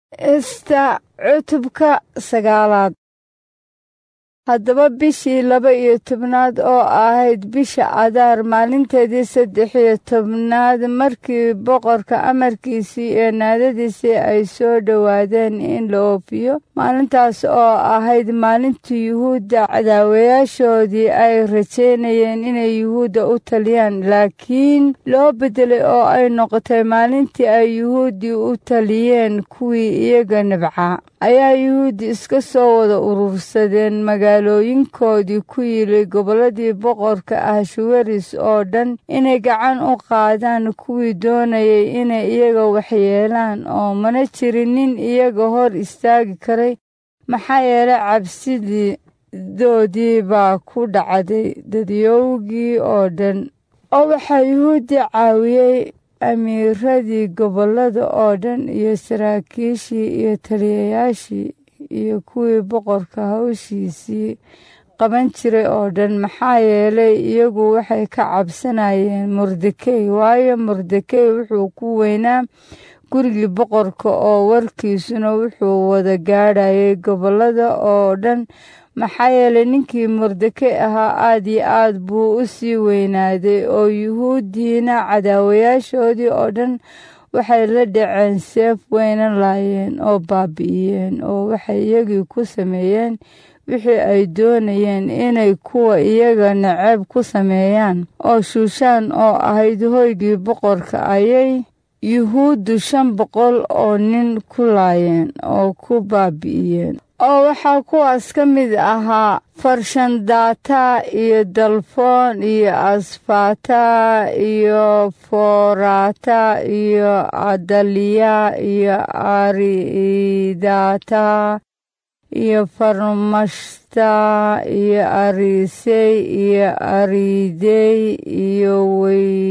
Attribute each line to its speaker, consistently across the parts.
Speaker 1: esta cutubka sagaalaad haddaba bishii laba iyo tobnaad oo ahayd bisha adaar maalinteedii saddex iyo tobnaad markii boqorka amarkiisii iyo naadadiisii ay soo dhowaadeen in la oofiyo maalintaas oo ahayd maalintii yuhuudda cadaawayaashoodii ay rajaynayeen inay yuhuudda u taliyaan laakiin loo beddelay oo ay noqotay maalintii ay yuhuuddii u taliyeen kuwii iyaga nabcaa ayaa yuhuuddi iska soo wada urursadeen magaalooyinkoodii ku yili gobolladii boqorka ahshuweris oo dhan inay gacan u qaadaan kuwii doonayay inay iyaga waxyeelaan oo mana jirin nin iyaga hor istaagi karay maxaa yeelay cabsidii doodii baa ku dhacday dadyowgii oo dhan oo waxaa yuhuuddi caawiyey amiiradii gobollada oo dhan iyo saraakiishii iyo taliyayaashii iyo kuwii boqorka hawshiisii qaban jiray oo dhan maxaa yeelay iyagu waxay ka cabsanayeen mordekey waayo mordekey wuxuu ku weynaa gurigii boqorka oo warkiisuna wuxuu wada gaadhayay gobollada oo dhan maxaa yeelay ninkii mordekey ahaa aad iyo aad buu u sii weynaaday oo yuhuuddiina cadaawayaashoodii oo dhan waxay la dhaceen seef weyna laayeen oo baabi'iyeen oo waxay iyagii ku sameeyeen wixii ay doonayeen inay kuwa iyaga naceeb ku sameeyaan oo shuushaan oo ahayd hoygii boqorka ayay yuhuuddu shan boqol oo nin ku laayeen oo ku baabi'iyeen oo waxaa kuwaas ka mid ahaa farshandata iyo dalfoon iyo asfata iyo forata iyo adaliya iyo aridata iyo farmashta iyo arisey iyo aridey iyo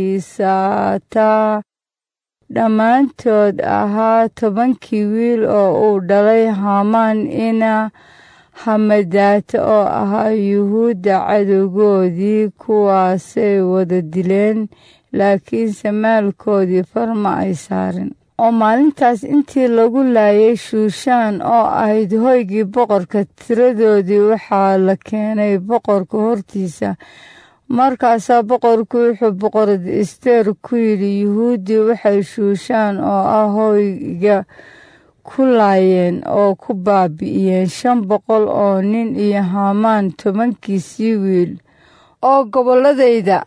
Speaker 1: weysata dhammaantood ahaa tobankii wiil oo uu dhalay hamaan ina hamadaata oo ahaa yuhuudda cadowgoodii kuwaasay wada dileen laakiinse maalkoodii farma ay saarin oo maalintaas intii lagu laayay shuushaan oo ahayd hoygii boqorka tiradoodii waxaa la keenay boqorka hortiisa markaasaa boqorku wuxuu boqorad ester ku yidhi yuhuuddii waxay shuushaan oo ah hoyga ku laayeen oo ku baabi'iyeen shan boqol oo nin iyo hamaan tobankiisii wiil oo gobolladayda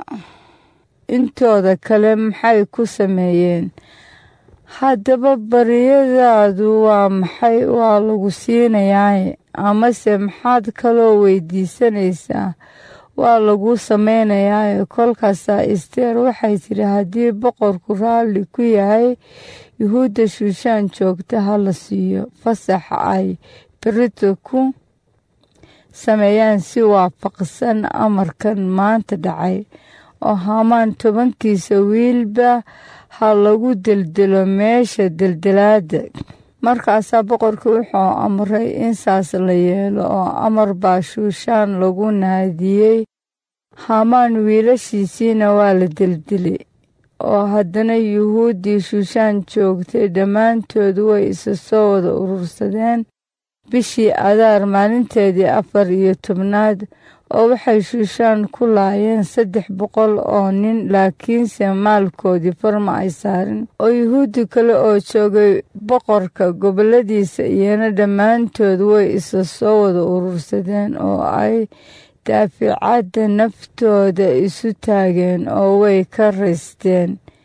Speaker 1: intooda kale maxay ku sameeyeen haddaba baryadaadu waa maxay waa lagu siinayaaye amase maxaad kaloo weydiisanaysaa waa lagu samaynayaaye kolkaasaa isteer waxay tidhi haddii boqorku raalli ku yahay yuhuudda shuushaan joogta ha la siiyo fasaxa ay berito ku sameeyaan si waafaqsan amarkan maanta dhacay oo hamaan tobankiisa wiilba ha lagu deldelo meesha deldelaadda markaasaa boqorka wuxuu amray in saas la yeelo oo amar baa shuushaan lagu naadiyey hamaan wiilashiisiina waa la deldilay oo haddana yuhuuddii shuushaan joogtay dhammaantood way isa soo wada urursadeen bishii adaar maalinteedii afar iyo tobnaad oo waxay shuushaan ku laayeen saddex boqol oo nin laakiinse maalkoodii farma ay saarin oo yuhuuddi kale oo joogay boqorka gobolladiisa iyana dhammaantood way isa soo wada urursadeen oo ay daaficadda naftooda isu taageen oo way ka raysteen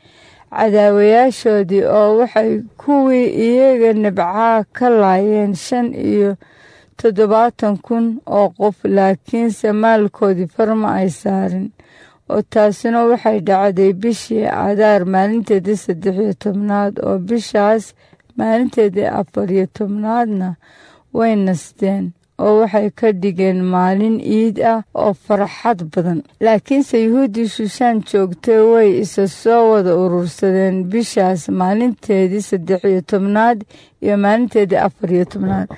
Speaker 1: cadaawayaashoodii oo waxay kuwii iyaga nabcaa ka laayeen shan iyo toddobaatan kun oo qof laakiinse maalkoodii farma ay saarin oo taasina waxay dhacday bishii adaar maalinteedii saddex iyo tobnaad oo bishaas maalinteedii afar iyo tobnaadna way nasteen oo waxay ka dhigeen maalin iid ah oo farxad badan laakiinse yuhuuddii shuushaan joogtay way isa soo wada urursadeen bishaas maalinteedii saddex iyo tobnaad iyo maalinteedii afar iyo tobnaad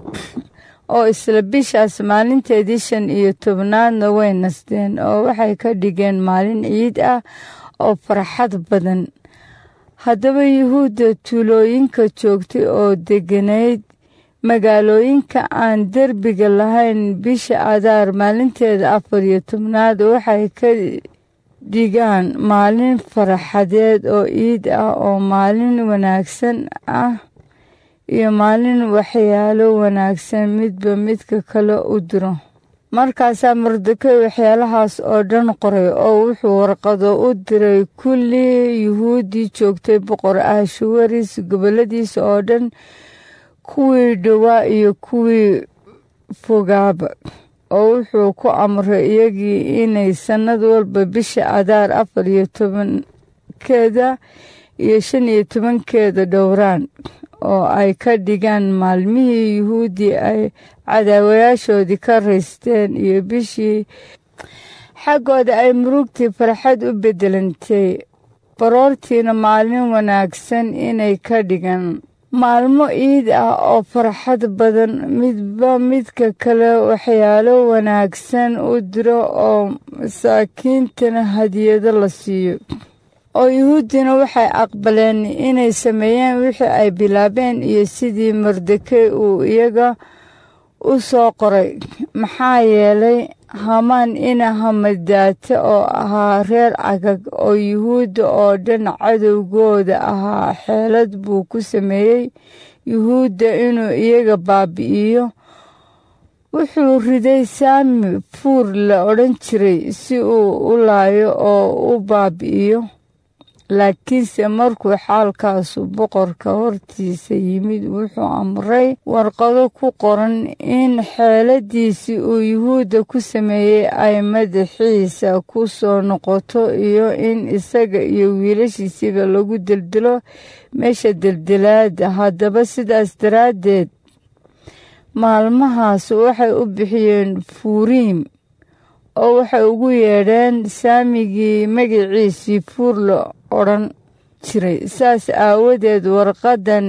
Speaker 1: oo isla bishaas maalinteedii shan iyo tobnaadna way nasteen oo waxay ka dhigeen maalin ciid ah oo farxad badan haddaba yuhuudda tuulooyinka joogtay oo degganayd magaalooyinka aan derbiga lahayn bisha adaar maalinteeda afar iyo tobnaad waxay ka dhigaan maalin faraxadeed oo iid ah oo maalin wanaagsan ah iyo maalin waxyaalo wanaagsan midba midka kale u diro markaasaa mardekey waxyaalahaas oo dhan qoray oo wuxuu warqado u diray kulli yuhuuddii joogtay boqor ahshawaris gobolladiisa oo dhan kuwii dhowaa iyo kuwii fogaaba oo wuxuu ku amray iyagii inay sannad walba bisha adaar afar iyo tobankeeda iyo shan iyo tobankeeda dhowraan oo ay ka dhigaan maalmihii yuhuuddii ay cadaawayaashoodii ka raysteen iyo bishii xaggooda ay murugtii farxad u beddelantay baroortiina maalin wanaagsan inay ka dhigaan maalmo iid ah oo farxad badan midba midka kale waxyaalo wanaagsan u diro oo masaakiintana hadiyado la siiyo oo yuhuuddina waxay aqbaleen inay sameeyeen wixii ay bilaabeen iyo sidii mardekey uu iyaga u soo qoray maxaa yeelay hamaan ina hamadaate oo ahaa reer cagag oo yuhuudda oo dhan cadowgooda ahaa xeelad buu ku sameeyey yuhuudda inuu iyaga baabi'iyo wuxuu riday saami fuur la odhan jiray si uu u laayo oo u baabi'iyo laakiinse markuu xaalkaasu boqorka hortiisa yimid wuxuu amray warqado ku qoran in xeeladiisii uu yuhuudda ku sameeyey ay madaxiisa ku soo noqoto iyo in isaga iyo wiilashiisiba lagu deldelo meesha deldilaada haddaba sidaas daraaddeed maalmahaas waxay u bixiyeen fuuriim oo waxay ugu yeedheen saamigii magaciisii fuur la odhan jiray saas aawadeed warqaddan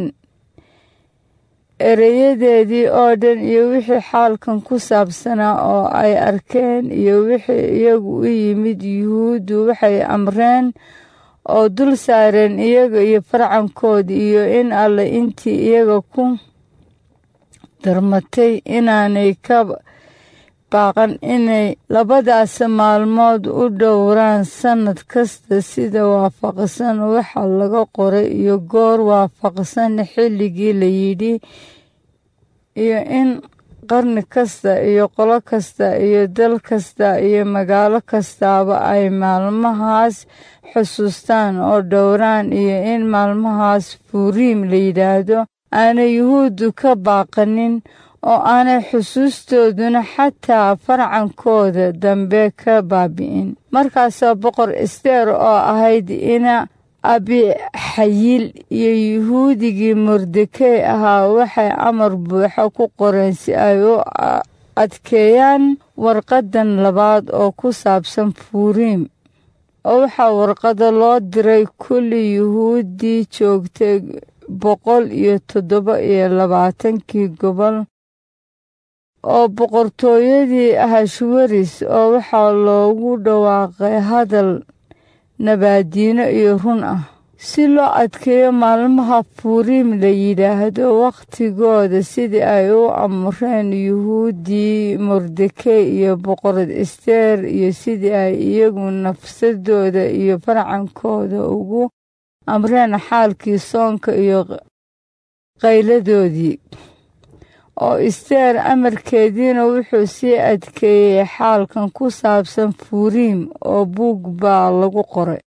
Speaker 1: ereyadeedii oo dhan iyo wixii xaalkan ku saabsanaa oo ay arkeen iyo wixii iyagu u yimid yuhuuddu waxay amreen oo dul saareen iyaga iyo farcankoodi iyo in alle intii iyaga ku darmatay inaanay ka baaqan inay labadaas maalmood u dhowraan sannad kasta sida waafaqsan waxa laga qoray iyo goor waafaqsan xilligii la yidhi iyo in qarni kasta iyo qolo kasta iyo dal kasta iyo magaalo kastaaba ay maalmahaas xusuustaan oo dhowraan iyo in maalmahaas fuuriim la yidhaahdo aanay yuhuuddu ka baaqanin oo aanay xusuustooduna xataa farcankooda dambe ka baabi'in markaasoo boqor ester oo ahayd ina abixayil iyo yuhuudigii mordekey ahaa waxay amar buuxa ku qoreen si ay u adkeeyaan warqaddan labaad oo ku saabsan fuuriim oo waxaa warqada loo diray kulli yuhuuddii joogtay boqol iyo toddoba iyo labaatankii gobol oo boqortooyadii ahashwaris oo waxaa loogu dhawaaqay hadal nabaadiino iyo run ah si loo adkeeyo maalmaha fuuriim la yidhaahdo wakhtigooda sidii ay u amreen yuhuuddii mordekey iyo boqorad ester iyo sidii ay iyagu nafsadooda iyo farcankooda ugu amreen xaalkii soonka iyo qayladoodii oo isteer amarkeediina wuxuu sii adkeeyey xaalkan ku saabsan fuuriim oo buug baa lagu qoray